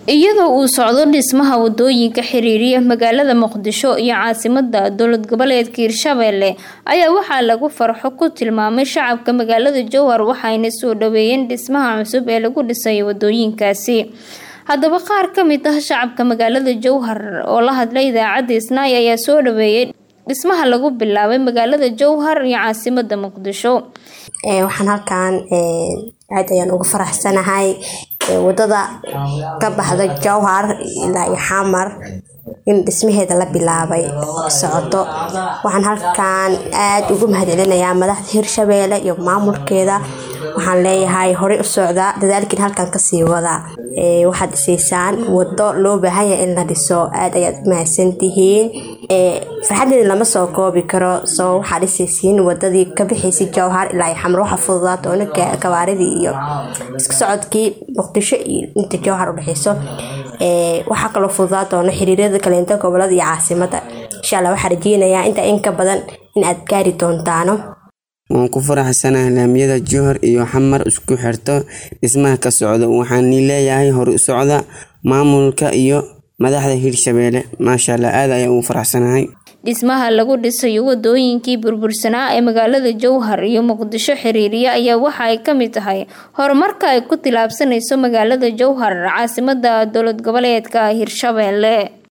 iyadoo uu socdo dhismaha wadooyinka xiriiriya magaalada muqdisho iyo caasimada dowlad goboleedka hirshabelle ayaa waxaa lagu farxo ku tilmaamay shacabka magaalada jowhar waxayna soo dhaweeyeen dhismaha cusub ee lagu dhisay wadooyinkaasi haddaba qaar ka mid ah shacabka magaalada jowhar oo la hadlay idaacadda isnaay ayaa soo dhaweeyay dhismaha lagu bilaabay magaalada jowhar iyo caasimada muqdisho waxaan halkan aad ayaan uga faraxsanahay wadada ka baxda jowhar ilaa iyo xamar in dhismaheeda la bilaabay socoto waxaan halkan aad ugu mahadcelinayaa madaxda hirshabeelle iyo maamulkeeda waxaan leeyahay horey u socdaa dadaalkiin halkan kasii wada waxaad dhisaysaan wado loo baahanya in la dhiso aad ayaad u mahadsantihiin farxadeeda lama soo koobi karo soo waxaad dhisaysiin wadadii ka bixaysay jowhar ilaa xamar waxa fududaata oona gabaaridii iyo isku socodkii muqdisho iyo inta jowhar udhexeyso waxaa kaloo fududaa doona xiriirada kaleento gobolada iyo caasimada insha alla waxaa rajeynayaa intaa in ka badan in aad gaari doontaano waan ku faraxsanahay laamiyada jowhar iyo xamar isku xirto dhismaha ka socda waxaani leeyahay hore u socda maamulka iyo madaxda hirshabeelle maasha allah aad ayaan ugu faraxsanahay dhismaha lagu dhisayo wadooyinkii burbursanaa ee magaalada jowhar iyo muqdisho xiriiriya ayaa waxa ay ka mid tahay horumarka ay ku tilaabsanayso magaalada jowhar caasimada dowlad goboleedka hirshabelle